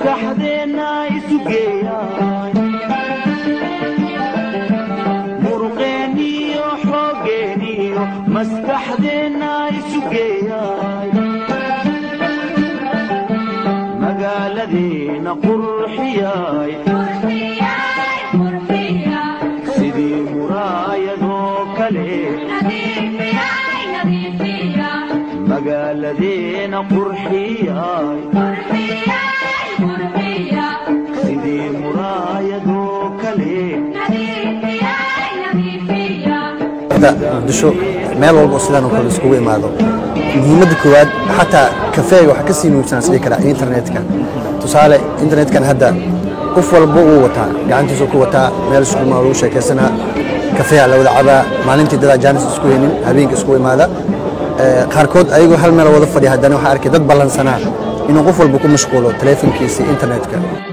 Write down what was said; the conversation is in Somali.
maskaxdeenna isu geeya muruqeenniyo xooggeeniyo maskaxdeenna isu geeya magaaladeenna qurxiyay sidii muraayadoo kale magaaladeenna qurxiyay sidii muraayadoo kale muqdisho meel walba oo sidaan oo kale iskugu imaado muhiimadda koowaad xataa kafeega waxaa ka sii muhiimsan isdhihi karaa internetka tusaale internetkan hadda qof walba uu wataa gacantiisuu ku wataa meel isku imaado lagu sheekaysanaa kafeeha la wada cabaa maalintii dadaa jaanis isku heynin habeenka isku imaada Ee, qaarkood ayagoo hal meel wada fadhiya haddana waxaa arkay dad ballansanaa inuu qof walba ku mashquulo taleefankiisa internetka